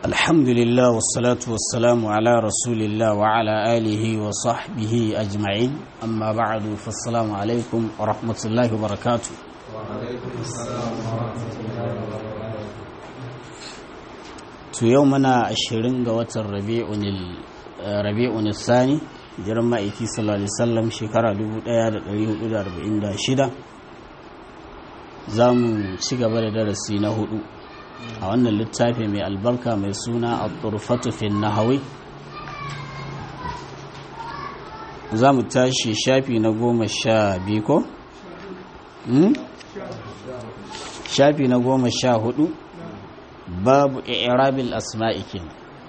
الحمد لله والصلاة والسلام على رسول الله وعلى آله وصحبه أجمعين أما بعد فالسلام عليكم ورحمة الله وبركاته وعليكم السلام ورحمة الله وبركاته to yau muna ashirin ga watan rabi'un sani jiran ma'aiki sallallahu alaihi wasallam shekara 1446 za mu ci gaba da darasi na hudu a wannan littafi mai albarka mai suna a turfatu fin nahawi za mu tashi shafi na goma sha biyu ko? shafi na goma sha hudu babu i'rabil asma'i kenan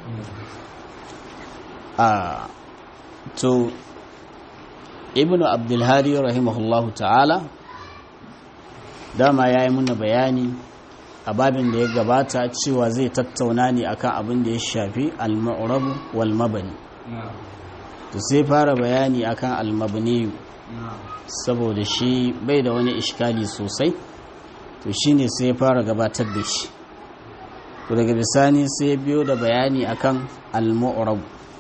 a to ibnu abdulhadi rahimahullahu ta'ala dama ya yi muna bayani a babin da ya gabata cewa zai tattauna ne akan abin da ya shafi al-mu'rabu wal mabani to sai fara bayani akan al-mabni saboda shi bai da wani iskali sosai to shine sai fara gabatar da shi to daga bisani sai biyo da bayani akan al-mu'rab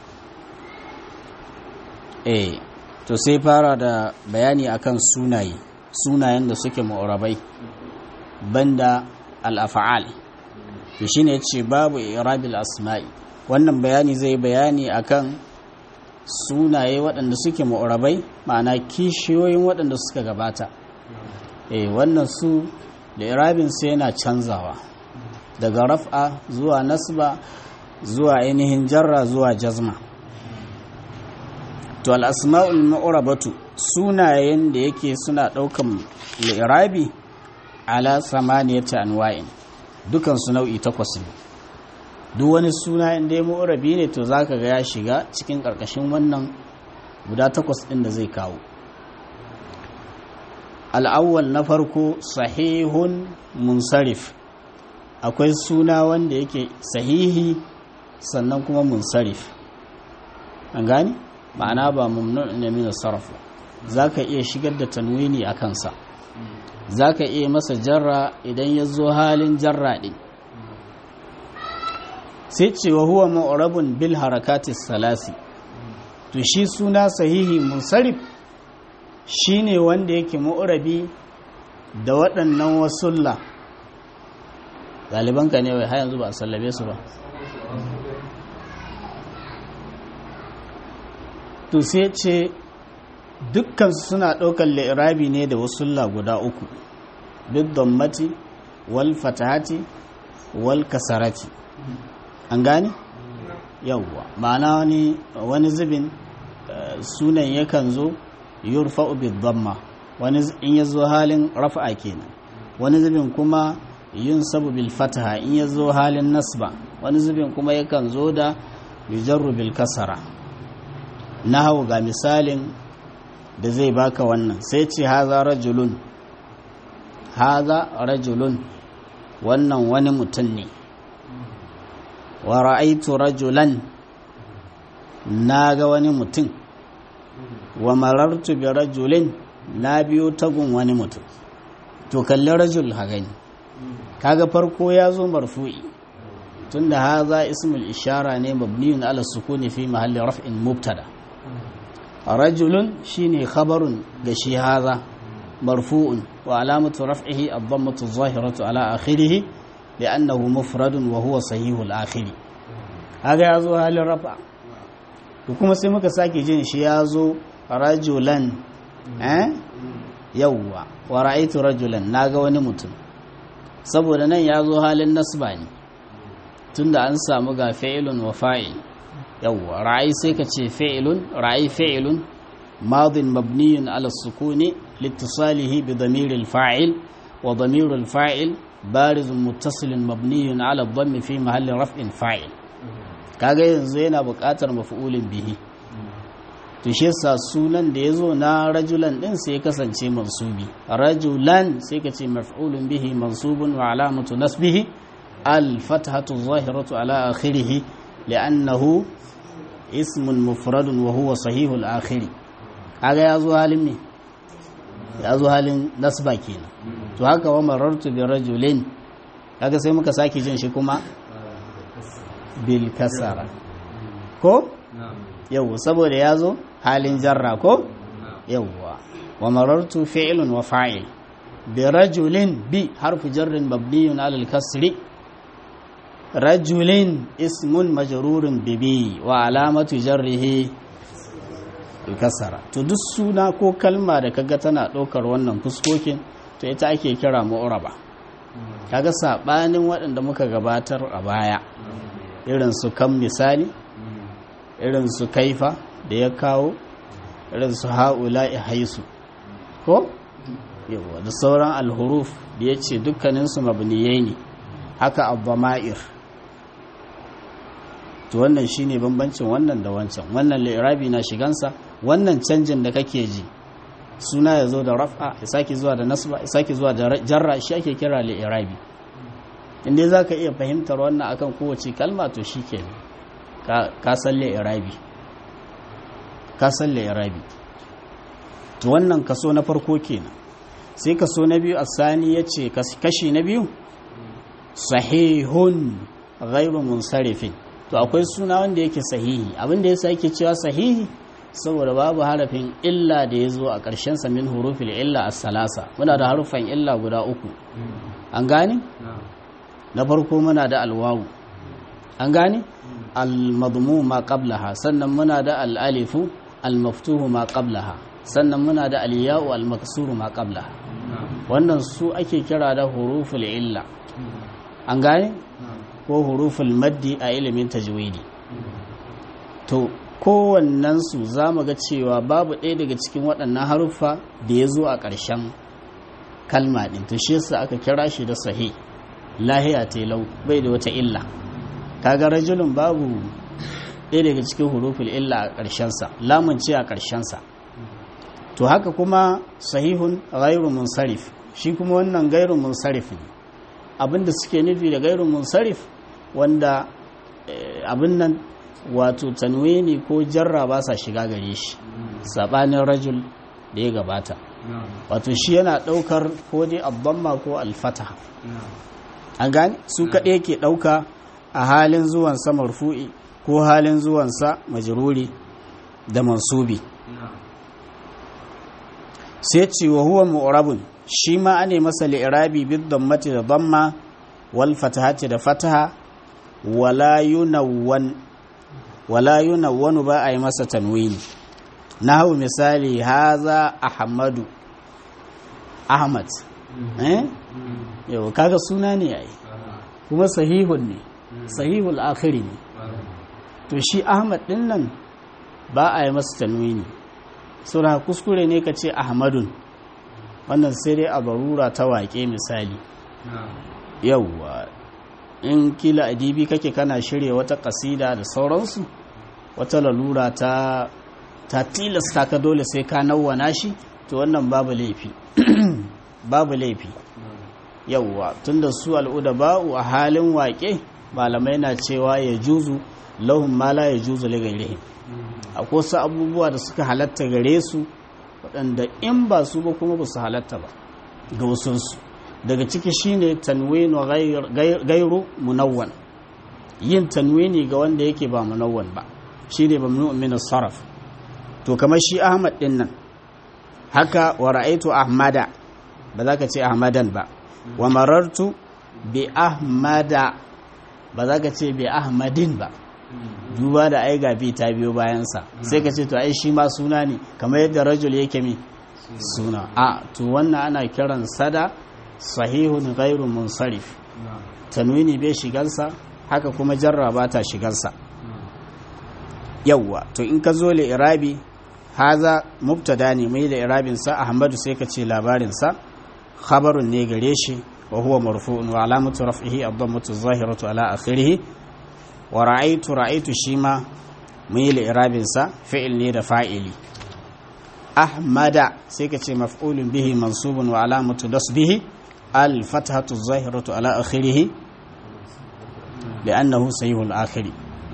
eh to sai fara da bayani akan sunaye sunayen da suke mu'rabai banda al-af'al to shine yace babu irabil asma'i wannan bayani zai bayani akan sunaye waɗanda suke mu'rabai ma'ana kishiyoyin waɗanda suka gabata eh wannan su da irabin sai yana canzawa daga raf'a zuwa nasba zuwa ainihin jarra zuwa jazma to al'asma'ul ma'urabatu sunayen da yake suna ɗaukan li'irabi ala samaniyata anwa'in dukansu nau'i takwas ne duk wani suna inda ya ma'urabi ne to za ka ga ya shiga cikin ƙarƙashin wannan guda takwas ɗin da zai kawo al'awwal na farko sahihun munsarif akwai suna wanda yake sahihi sannan kuma munsarif an gani ma'ana ba mumnu ne min sarf zaka iya shigar da tanwini a kansa zaka iya masa jarra idan ya zo halin jarra din sai ce wa huwa mu'rabun bil harakati salasi to shi suna sahihi munsarif shine wanda yake mu'rabi da waɗannan wasulla ɗalibanka ne wai har yanzu ba a sallabe su ba to sai ce dukkansu suna ɗaukar la'irabi ne da wasulla guda uku duk dammati wal fatahati wal kasarati an gane yawwa ma'ana wani wani zubin sunan yakan zo yurfa'u bid damma wani in ya zo halin rafa'a kenan wani zubin kuma yin sabu bil fataha in ya zo halin nasba wani zubin kuma yakan zo da yujarru bil kasara hau ga misalin da zai baka wannan sai ce haza rajulun haza rajulun wannan wani mutum ne wa ra'aitu rajulan na ga wani mutum wa marartu bi rajulin na biyo tagun wani mutum to kalli rajul ha gani kaga farko ya zo marfu'i tunda haza ismul ishara ne mabniyun ala sukuni fi mahalli raf'in mubtada rajulun shine khabarun ga shi haza marfu'un wa alamatu raf'ihi ad-dammatu adh-dhahiratu ala akhirih li'annahu mufradun wa huwa sahihul akhiri kaga ya zo halin rafa to kuma sai muka sake jin shi ya zo rajulan eh yawwa wa ra'aytu rajulan naga wani mutum saboda nan ya zo halin nasba ne tunda an samu ga fa'ilun wa fa'il yawwa ra'ayi sai ka ce fa'ilun ra'ayi fa'ilun madin mabniyun ala sukuni litisalihi bi damiril fa'il wa damiril fa'il barizun muttasilin mabniyun ala dhammi fi mahalli raf'in fa'il kaga yanzu yana buƙatar maf'ulin bihi to shi yasa sunan da yazo na rajulan din sai ya kasance mansubi rajulan sai ka ce maf'ulun bihi mansubun wa alamatu nasbihi al fathatu zahiratu ala akhirih li'annahu ismun mufradun wa huwa sahihul akhiri kaga yazo halin ne yazo halin nasba kenan to haka wa marartu bi rajulin kaga sai muka sake jin shi kuma bil kasara ko نعم yau saboda ya zo halin jarra ko نعم yawwa wa marartu fi'lun wa fa'il bi rajulin bi harfu jarrin mabniyun ala al-kasri rajulin ismun majrurun bi bi wa alamatu jarrihi al-kasra to duk suna ko kalma da kaga tana ɗaukar wannan fuskokin to ita ake kira mu'raba kaga sabanin waɗanda muka gabatar a baya irin su kan misali irin su kaifa da ya kawo irin su ha'ula'i haisu ko yawa da sauran alhuruf da ya ce dukkaninsu mabniyai ne haka abbama'ir to wannan shine bambancin wannan da wancan wannan li'irabi na shigansa wannan canjin da kake ji suna ya zo da raf'a ya sake zuwa da nasba ya sake zuwa da jarra shi ake kira li'irabi inda za ka iya fahimtar wannan akan kowace kalma to shi ke ka san li'irabi ka san li'irabi to wannan kaso na farko kenan sai kaso na biyu asani ya ce kashi na biyu sahihun ghairu munsarifin to akwai suna wanda yake sahihi abinda yasa yake cewa sahihi saboda babu harafin illa da ya zo a ƙarshen sa min hurufil illa as-salasa muna da harufan illa guda uku an gane na farko muna da alwawu an gane al-madmu ma qablaha sannan muna da al-alifu al-maftuhu ma qablaha sannan muna da al-ya'u al-maksuru ma qablaha wannan su ake kira da huruful illa an gane ko huruful maddi a ilimin tajwidi to kowannensu za mu ga cewa babu ɗaya daga cikin waɗannan haruffa da ya zo a ƙarshen kalma ɗin to shi yasa aka kira shi da sahi lahiya telau bai da wata illa kaga rajulun babu ɗaya daga cikin huruful illa a ƙarshensa lamun ce a ƙarshensa to haka kuma sahihun ghairu munsarif shi kuma wannan gairu munsarif ne abinda suke nufi da gairu munsarif wanda abin nan wato tanwini ko jarra ba sa shiga gare shi sabanin rajul da ya gabata wato shi yana daukar ko dai abdamma ko alfataha an gane su kaɗai yake ɗauka a halin zuwansa marfu'i ko halin zuwansa majruri da mansubi sai ce wa huwa mu'rabun shi ma ane masa li'irabi bid dammati da damma wal fatahati da fataha wala yunawwan wala yunawwanu ba a yi masa tanwini nahu misali haza ahmadu ahmad eh yau kaga suna ne yayi kuma sahihun ne sahihul akhiri ne to shi ahmad din nan ba a yi masa tanwini sura kuskure ne ka ce ahmadun wannan sai dai a barura ta waƙe misali yauwa in kila adibi kake kana shirya wata kasida da sauransu wata lalura ta ta tilasta ka dole sai ka nawwana shi to wannan babu laifi babu laifi yauwa tunda su al'uda ba'u a halin waƙe malamai na cewa ya juzu lahun mala ya juzu ligairihim akwai wasu abubuwa da suka halatta gare su waɗanda in ba su ba kuma ba su halatta ba ga wasunsu daga ciki shine tanwinu gairu munawwan yin tanwini ga wanda yake ba munawwan ba shine mamnu min saraf to kamar shi ahmad din nan haka wa ra'aitu ahmada ba za ka ce ahmadan ba wa marartu bi ahmada ba za ka ce bi ahmadin ba duba da ai gabi ta biyo bayansa sai ka ce to ai shi ma suna ne kamar yadda rajul yake mi suna a to wannan ana kiran sada sahihun ghairu munsarif tanwini bai shigansa haka kuma jarra ba ta shigansa yawwa to in ka zo li irabi haza mubtada ne mai da irabin sa ahmadu sai ka ce labarin sa khabarun ne gare shi wa huwa marfu'un wa alamatu raf'ihi ad-dammatu adh-dhahiratu ala akhirih wa ra'aitu ra'aitu shi ma mun yi li'irabinsa fi'il ne da fa'ili ahmada sai ka ce maf'ulun bihi mansubun wa alamatu dasbihi al-fathatu zahiratu ala akhirih li'annahu sahihul akhiri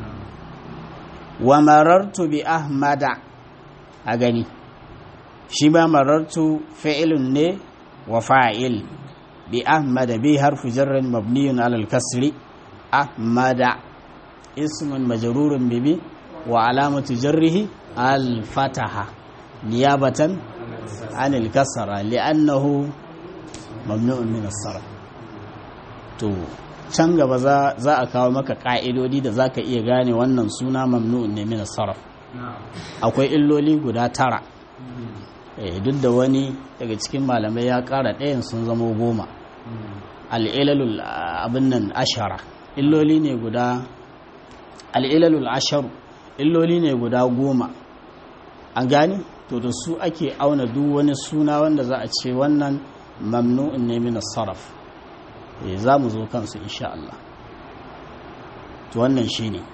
wa marartu bi ahmada a gani shi ba marartu fi'ilun ne wa fa'il bi ahmada bi harfu jarrin mabniyun ala al-kasri ahmada ismun majrurun bibi wa alamatu jarrihi al-fataha niyabatan an al-kasra li'annahu mamnu'un min as-sarf to can gaba za a kawo maka ka'idodi da zaka iya gane wannan suna mamnu'un ne min as-sarf akwai illoli guda tara duk da wani daga cikin malamai ya kara ɗayan sun zama goma al'ilalul abin nan ashara illoli ne guda al'ilalul asharu illoli ne guda goma an gani to da su ake auna duk wani suna wanda za a ce wannan mamnu'in ne min sarraf za mu zo kansu insha Allah to wannan shi ne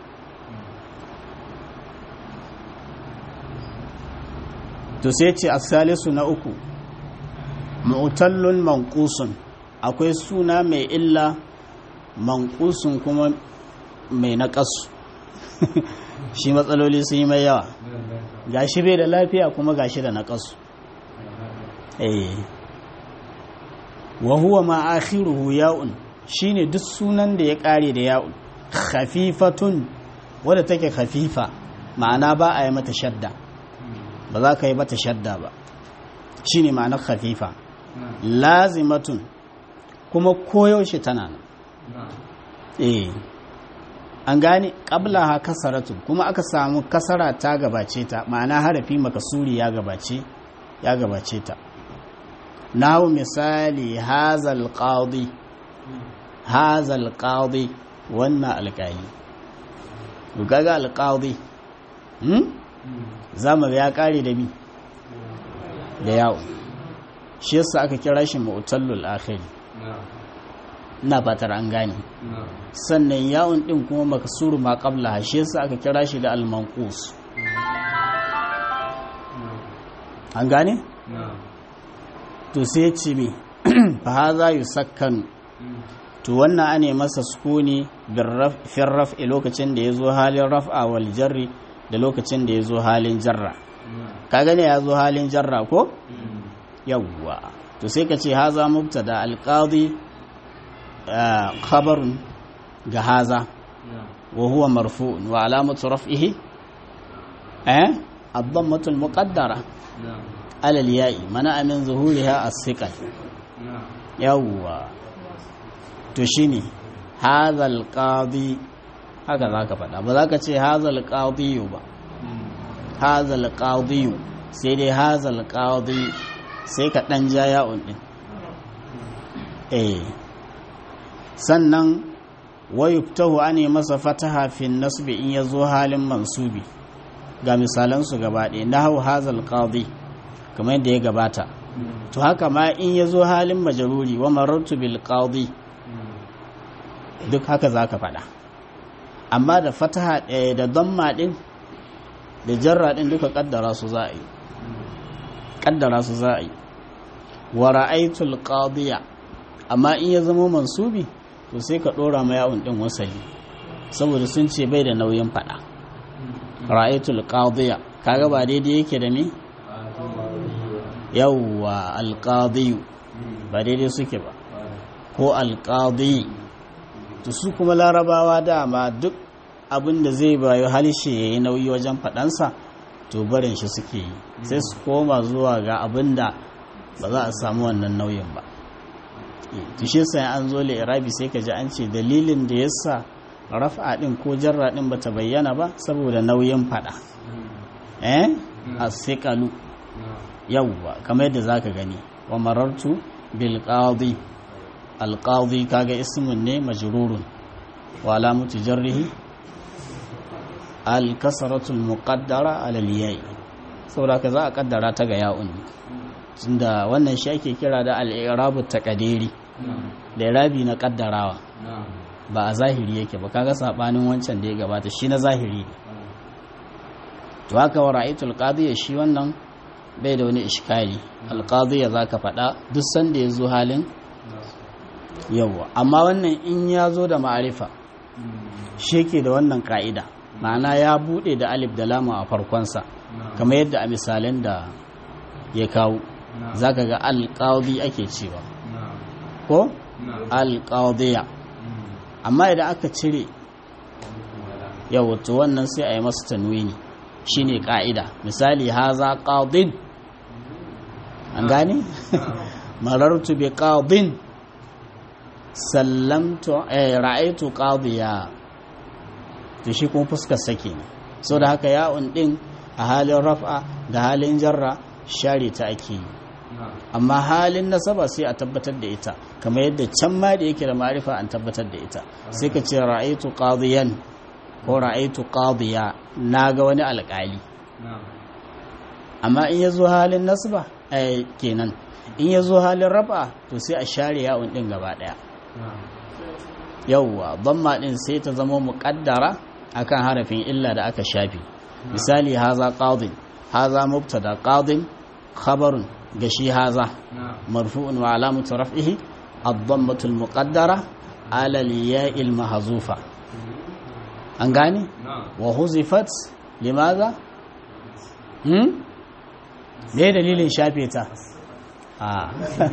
to sai ce asalisu na uku mu'tallun manqusun akwai suna mai illa manqusun kuma mai naƙasu shi matsaloli sun yi mai yawa gashi bai da lafiya kuma gashi da naƙasu eh wa huwa ma akhiruhu ya'un shine duk sunan da ya kare da ya'un khafifatun wadda take khafifa ma'ana ba a yi mata shadda ba za ka yi mata shadda ba shi ne ma'anar khafifa lazimatun kuma koyaushe tana nan eh an gane ƙabla ha kasaratun kuma aka samu kasara ta gabace ta ma'ana harafi makasuri ya gabace ya gabace ta nahu misali hazal qadi hazal qadi wannan alƙali gaga alƙadi zamar ya kare da bi da yawo shi yasa aka kira shi mu'tallul akhiri ina fatar an gane sannan yawon din kuma makasuru ma qabla shi yasa aka kira shi da al-manqus an gane to sai ce me fa hadha yusakkanu to wannan ane masa sukuni bin raf'i lokacin da ya zo halin raf'a wal jarri da lokacin da ya zo halin jarra ka gane ya zo halin jarra ko yawwa to sai ka ce haza mubtada alqadi khabarun ga haza wa huwa marfu'un wa alamatu raf'ihi eh ad-dammatu al-muqaddara ala al-ya'i mana min zuhuriha as-siqal yawwa to shine haza al-qadi haka za ka faɗa ba za ka ce hazal ƙadiyu ba hazal ƙadiyu sai dai hazal ƙadiyu sai ka ɗan ja ya'un ɗin eh sannan wayuftahu ane masa fataha fin nasbi in ya zo halin mansubi ga misalansu gaba ɗaya na hau hazal ƙadi kamar yadda ya gabata to haka ma in ya zo halin majaruri wa marartu bil ƙadi duk haka za ka faɗa amma da fataha ɗaya da damma ɗin da jarra ɗin duka ƙaddara su za a yi ƙaddara su za a yi wa ra'aitul qadiya amma in ya zama mansubi to sai ka ɗora ma yawon ɗin wasali saboda sun ce bai da nauyin faɗa ra'aitul qadiya kaga ba daidai yake da me yawwa alqadiyu ba daidai suke ba ko alqadi to su kuma larabawa dama duk abin da zai bayo halishe ya yi nauyi wajen faɗansa to barin shi suke yi sai su koma zuwa ga abin da ba za a samu wannan nauyin ba to shi sai an zo irabi sai ka ji an ce dalilin da yasa raf'a din ko jarra din bata bayyana ba saboda nauyin faɗa eh as-siqalu yawwa kamar yadda zaka gani wa marartu bil qadi alƙadi kaga ismin ne majrurun wa alamatu jarrihi alkasaratul muqaddara alal yayi saboda ka za a kaddara ta ga ya'un tunda wannan shi ake kira da al-i'rabu taqdiri da irabi na kaddarawa ba a zahiri yake ba kaga sabanin wancan da ya gabata shi na zahiri ne to haka wa ra'aytul qadiya shi wannan bai da wani iskali alqadiya zaka faɗa duk sanda ya zo halin yawa amma wannan in ya zo da ma'arifa shi ke da wannan ka'ida ma'ana ya bude da alif da lama a farkonsa kamar yadda a misalin da ya kawo za ka ga alƙawdi ake cewa ko alƙawdiya amma idan aka cire yau to wannan sai a yi masa tanwini shine ka'ida misali haza qadin an gane marartu bi qadin sallamtu eh ra'aytu qadiya to shi kuma fuskar sake ne so da haka ya'un din a halin raf'a da halin jarra share ta ake yi amma halin nasaba sai a tabbatar da ita kamar yadda can ma da yake da ma'arifa an tabbatar da ita sai ka ce ra'aytu qadiyan ko ra'aytu qadiya naga wani alƙali amma in yazo halin nasba eh kenan in yazo halin raf'a to sai a share ya'un din gaba daya yawwa dhamma din sai ta zama muqaddara akan harafin illa da aka shafi misali haza qadin haza mubtada qadin khabarun gashi haza marfu'un wa alamatu raf'ihi ad-dammatu al-muqaddara ala al-ya'i al-mahzufa an gane wa huzifat limaza hmm me dalilin shafe ta a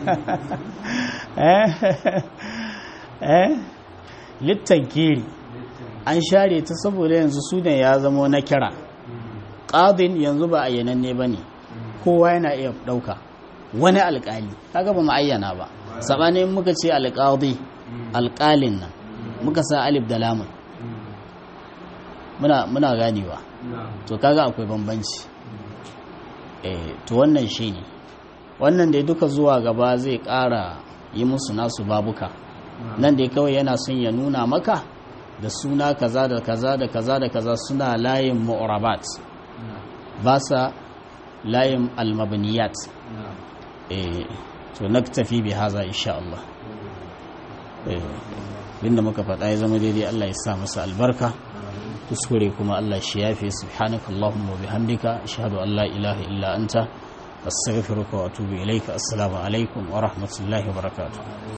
eh eh littankiri an share ta saboda yanzu sunan ya zama na kira ƙadin yanzu ba ayyananne ba ne kowa yana iya ɗauka wani alƙali kaga ba mu ayyana ba saɓanin muka ce alƙadi alƙalin nan muka sa alif da lamun muna ganewa to kaga akwai bambanci eh to wannan shi ne wannan da duka zuwa gaba zai ƙara yi musu nasu babuka nan dai kawai yana son ya nuna maka da suna kaza da kaza da kaza da kaza suna layin mu'rabat ba sa layin almabniyat eh to naktafi bi haza insha Allah eh inda muka faɗa ya zama daidai Allah ya sa masa albarka kuskure kuma Allah shi yafe subhanakallahumma wa bihamdika ashhadu an la ilaha illa anta astaghfiruka wa atubu ilaika assalamu alaikum wa rahmatullahi wa barakatuh